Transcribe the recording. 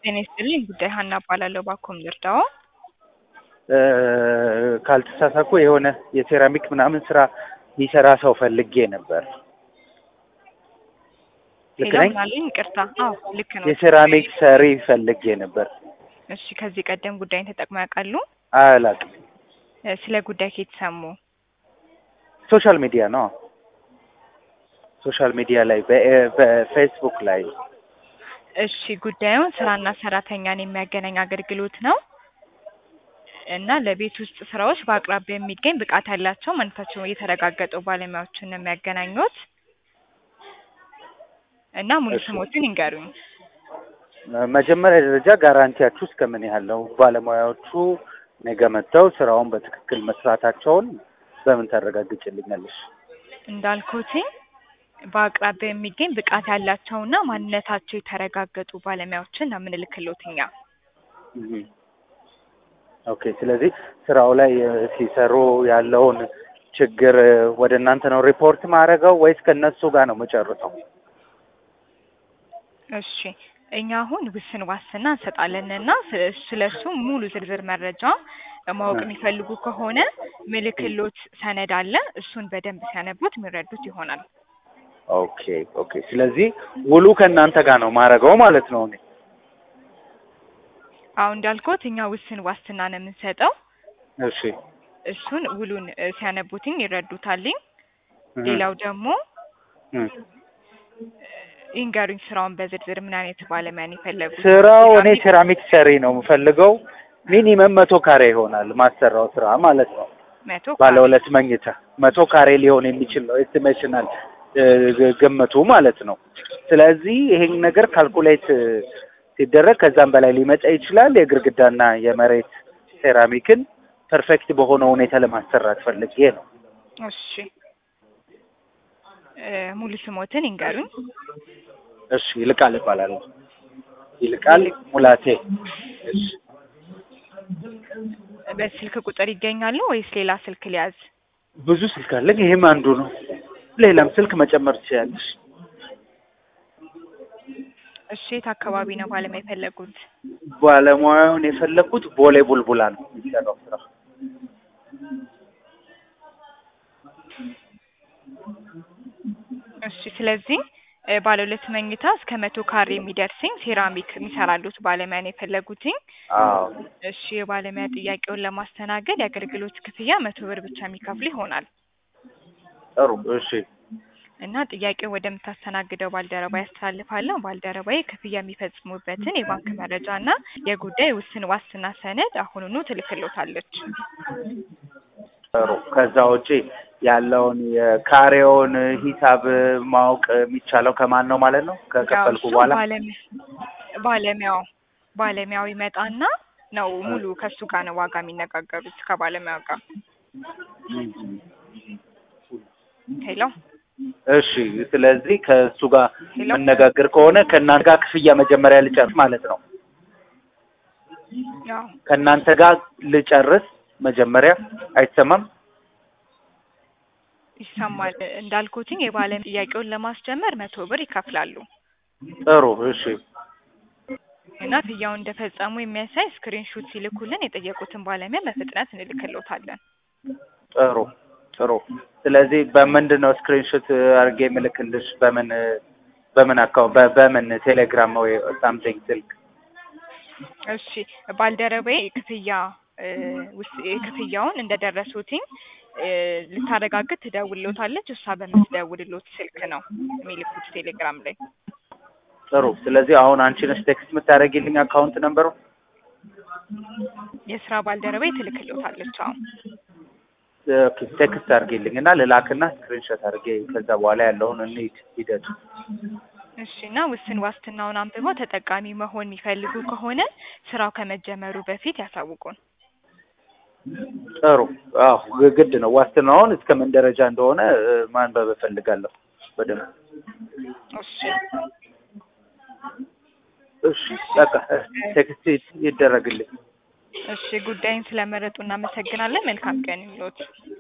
ጤና ይስጥልኝ ጉዳይ ሀና እባላለሁ። ባኮም ልርዳዎ? ካልተሳሳትኩ የሆነ የሴራሚክ ምናምን ስራ የሚሰራ ሰው ፈልጌ ነበር። ልክ ሄሎ ነኝ? ምናለኝ? ይቅርታ። አዎ ልክ ነው። የሴራሚክ ሰሪ ፈልጌ ነበር። እሺ ከዚህ ቀደም ጉዳይን ተጠቅመው ያውቃሉ? አላውቅም። እ፣ ስለ ጉዳይ ከየት ሰሙ? ሶሻል ሚዲያ ነው። ሶሻል ሚዲያ ላይ በ- በፌስቡክ ላይ እሺ ጉዳዩን ስራና ሰራተኛን የሚያገናኝ አገልግሎት ነው እና ለቤት ውስጥ ስራዎች በአቅራቢያ የሚገኝ ብቃት ያላቸው ማንነታቸው የተረጋገጡ ባለሙያዎችን ነው የሚያገናኙት እና ሙሉ እሺ። ስሞትን ይንገሩኝ። መጀመሪያ ደረጃ ጋራንቲያችሁ እስከምን ያህል ነው? ባለሙያዎቹ ነገ መጥተው ስራውን በትክክል መስራታቸውን በምን ታረጋግጭልኛለሽ? እንዳልኩትኝ በአቅራቢያ የሚገኝ ብቃት ያላቸውና ማንነታቸው የተረጋገጡ ባለሙያዎችን ነው የምንልክሎት እኛ። እህ። ኦኬ። ስለዚህ ስራው ላይ እ፣ ሲሰሩ ያለውን ችግር እ፣ ወደ እናንተ ነው ሪፖርት ማድረገው ወይስ ከእነሱ ጋር ነው መጨርሰው? እሺ እኛ አሁን ውስን ዋስትና እንሰጣለንና ስለ እሱ ሙሉ ዝርዝር መረጃ ማወቅ የሚፈልጉ ከሆነ ምልክሎት ሰነድ አለ። እሱን በደንብ ሲያነቡት የሚረዱት ይሆናል። ኦኬ ኦኬ። ስለዚህ ውሉ ከእናንተ ጋር ነው ማድረገው ማለት ነው። እኔ አሁን እንዳልኩት እኛ ውስን ዋስትና ነው የምንሰጠው። እሺ። እሱን ውሉን እ፣ ሲያነቡትኝ ይረዱታልኝ። እህ። ሌላው ደግሞ እህ። ይንገሩኝ ስራውን በዝርዝር ምን አይነት ባለሙያን የፈለጉት? ስራው እኔ ሴራሚክ ሰሪ ነው የምፈልገው። ሚኒመም መቶ ካሬ ይሆናል ማሰራው ስራ ማለት ነው። መቶ ባለ ሁለት መኝታ መቶ ካሬ ሊሆን የሚችል ነው ኤስቲሜሽናል ግምቱ ማለት ነው። ስለዚህ ይሄን ነገር ካልኩሌት እ፣ ሲደረግ ከዛም በላይ ሊመጣ ይችላል። የግድግዳና የመሬት ሴራሚክን ፐርፌክት በሆነ ሁኔታ ለማሰራት ፈልጌ ነው። እሺ እ፣ ሙሉ ስሞትን ይንገሩኝ። እሺ ይልቃል እባላለሁ። ይልቃል ሙላቴ። እሺ በስልክ ቁጥር ይገኛሉ ወይስ ሌላ ስልክ ሊያዝ? ብዙ ስልክ አለኝ። ይሄም አንዱ ነው። ሌላም ስልክ መጨመር ትችላለሽ። እሺ የት አካባቢ ነው ባለሙያ የፈለጉት? ባለሙያውን የፈለኩት ቦሌ ቡልቡላ ነው የሚሰራው ስራ። እሺ ስለዚህ እ፣ ባለ ሁለት መኝታ እስከ መቶ ካሬ የሚደርስኝ ሴራሚክ የሚሰራሉት ባለሙያ ነው የፈለጉትኝ። አዎ እሺ የባለሙያ ጥያቄውን ለማስተናገድ የአገልግሎት ክፍያ መቶ ብር ብቻ የሚከፍሉ ይሆናል ጥሩ። እሺ እና ጥያቄው ወደምታስተናግደው ባልደረባ ያስተላልፋለሁ። ባልደረባዬ ክፍያ የሚፈጽሙበትን የባንክ መረጃ እና የጉዳይ ውስን ዋስትና ሰነድ አሁኑኑ ትልክሎታለች። ጥሩ። ከዛ ውጪ ያለውን የካሬውን ሂሳብ ማወቅ የሚቻለው ከማን ነው ማለት ነው? ከከፈልኩ ያው እሱ በኋላ ባለሙያ ባለሙያው ባለሙያው ይመጣና ነው ሙሉ ከሱ ጋር ነው ዋጋ የሚነጋገሩት ከባለሙያው ጋር። ሄሎ እሺ። ስለዚህ ከእሱ ጋር ሄሎ መነጋገር ከሆነ ከእናንተ ጋር ክፍያ መጀመሪያ ልጨርስ ማለት ነው። ያው ከእናንተ ጋር ልጨርስ መጀመሪያ። አይሰማም? ይሰማል። እንዳልኩትኝ የባለሙያ ጥያቄውን ለማስጀመር መቶ ብር ይከፍላሉ ጥሩ። እሺ እና ክፍያውን እንደፈጸሙ የሚያሳይ ስክሪንሹት ሲልኩልን የጠየቁትን ባለሙያ በፍጥነት እንልክሎታለን። ጥሩ ጥሩ። ስለዚህ በምንድን ነው ስክሪንሾት አድርጌ የምልክልሽ? በምን በምን አካውንት በምን ቴሌግራም ወይ ሳምቲንግ ስልክ? እሺ ባልደረባዬ ክፍያ እ፣ ውስ- ክፍያውን እንደደረሱትኝ እ፣ ልታረጋግጥ ትደውልሎታለች። እሷ በምትደውልሎት ስልክ ነው የሚልኩት ቴሌግራም ላይ። ጥሩ። ስለዚህ አሁን አንቺ ነሽ ቴክስት የምታደርጊልኝ አካውንት ነምበሩ? የስራ ባልደረባዬ ትልክሎታለች። አሁን ኦኬ፣ ቴክስት አድርጊልኝ እና ልላክና ስክሪንሾት አድርጌ ከዛ በኋላ ያለውን እንሂድ ሂደቱ። እሺ እና ውስን ዋስትናውን አንብበው ተጠቃሚ መሆን የሚፈልጉ ከሆነ ስራው ከመጀመሩ በፊት ያሳውቁን። ጥሩ። አዎ ግድ ነው። ዋስትናውን እስከ ምን ደረጃ እንደሆነ እ፣ ማንበብ እፈልጋለሁ በደንብ። እሺ እሺ በቃ እ፣ ቴክስት ይደረግልኝ። እሺ ጉዳይን ስለመረጡ እናመሰግናለን። መልካም ቀን ይሁንልዎት።